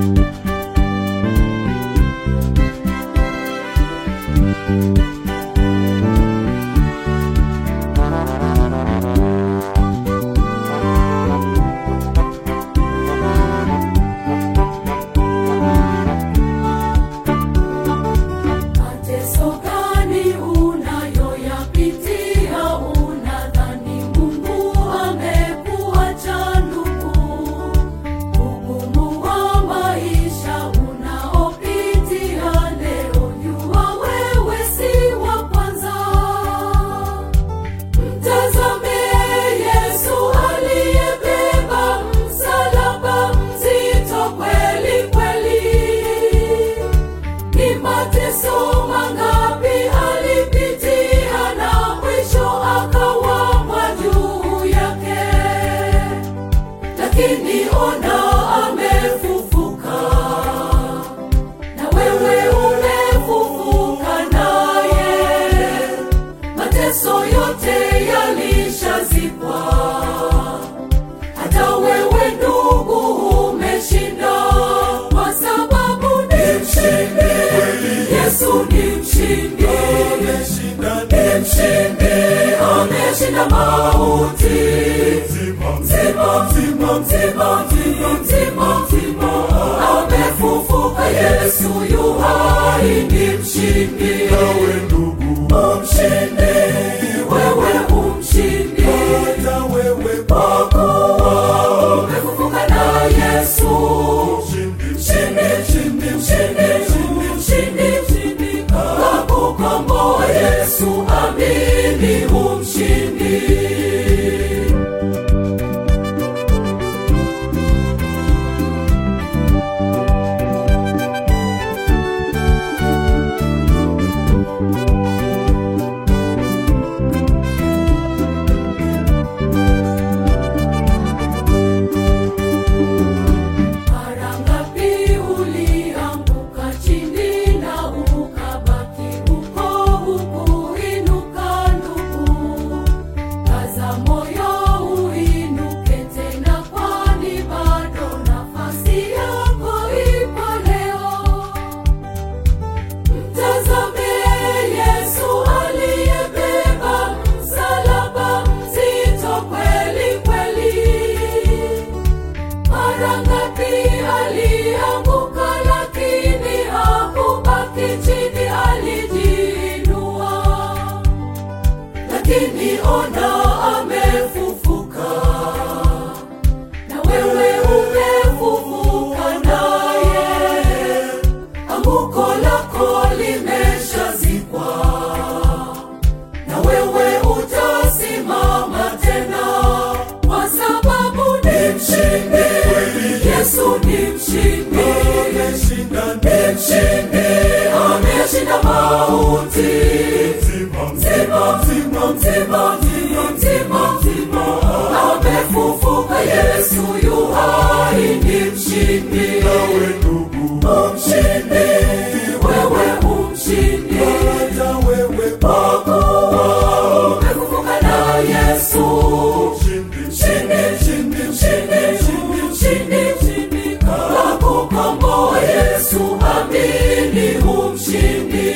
Mateso gani unayoyapitia? Unadhani Mungu amekuacha ndugu? Ugumu wa maisha unaopitia leo, jua wewe si wa kwanza. Mtazame Yesu aliyebeba msalaba mzito kweli kweli. Ni mateso mangapi alipitia na mwisho akawamwa juu yake, lakini ona amefufuka, na wewe umefufuka naye. Mateso yote yalishazikwa, hata wewe ndugu umeshinda, kwa sababu ni mshindi. Yesu ni mshindi, ni mshindi, ameshinda mauti. Mzima, mzima, mzima, mzima, mzima, mzima, amefufuka. Yesu yu hai, ni mshindi. Nawe ndugu, Umshindi, wewe umshindi, hata wewe kwa kuwa umefufuka na Yesu. mshindi, Mshindi, mshindi, mshindi, mshindi, mshindi, mshindi, kakukomboa Yesu, amini umshindi. Mara ngapi ulianguka chini na ukabaki huko hukuinuka ndugu? Kaza moyo uinuke tena, kwani bado nafasi yako ipo leo. Mtazame Yesu aliyebeba msalaba mzito kweli kweli. Mara ngapi alianguka, lakini hakubaki chini, alijiinua. Lakini ona amefufuka, na wewe umefufuka naye. Anguko lako limeshazikwa, na wewe utasimama tena, kwa sababu ni mshindi. Yesu ni mshindi, ameshinda ni mshindi, ameshinda mauti. mzima, Mzima, mzima, mzima, mzima, mzima, mzima, amefufuka. Yesu yu hai, ni mshindi. nawe ndugu, Umshindi, wewe umshindi, hata wewe kwa kuwa umefufuka na Yesu. mshindi, Mshindi, mshindi, mshindi, mshindi, mshindi, mshindi, kakukomboa Yesu, amini umshindi.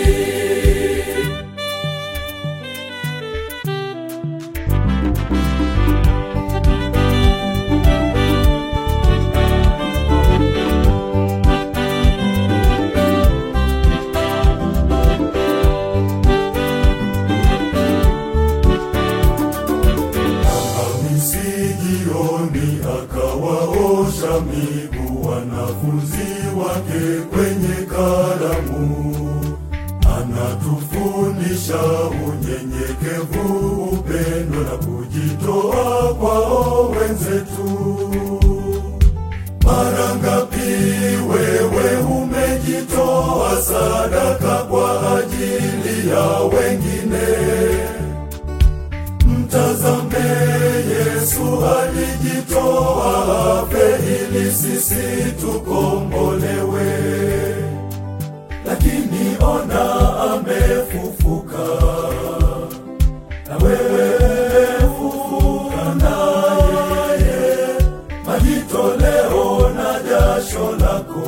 Hamisi jioni akawaosha miguu wanafunzi wake kwenye karamu. Anatufundisha unyenyekevu, upendo na kujitoa kwao wenzetu. Mara ngapi wewe umejitoa sadaka kwa ajili ya wengine? Mtazame Yesu alijitoa afe ili sisi tukombolewe, lakini ona amefufuka, na wewe umefufuka naye. Majitoleo na jasho lako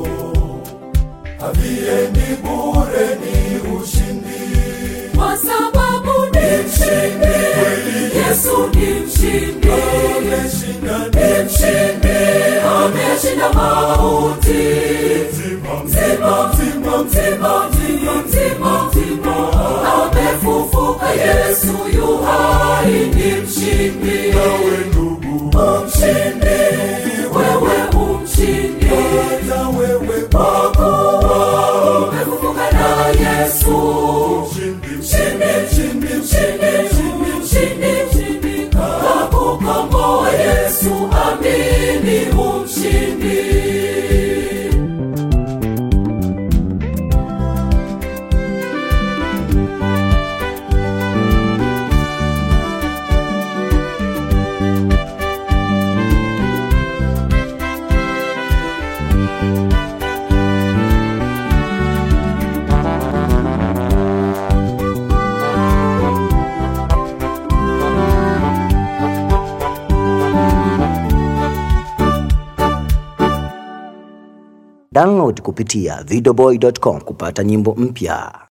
haviendi bure, ni ushindi. kwa sababu ni mshindi yesu ni mshindi Ameshinda ni mshindi ameshinda mauti mzima mzima mzima mzima mzima mzima mzima amefufuka yesu yu hai ni mshindi nawe ndugu, umshindi wewe umshindi na wewe kwa kuwa umefufuka na yesu mshindi, mshindi mshindi mshindi mshindi mshindi mshindi kakukomboa yesu amini umshindi Download kupitia videoboy.com kupata nyimbo mpya.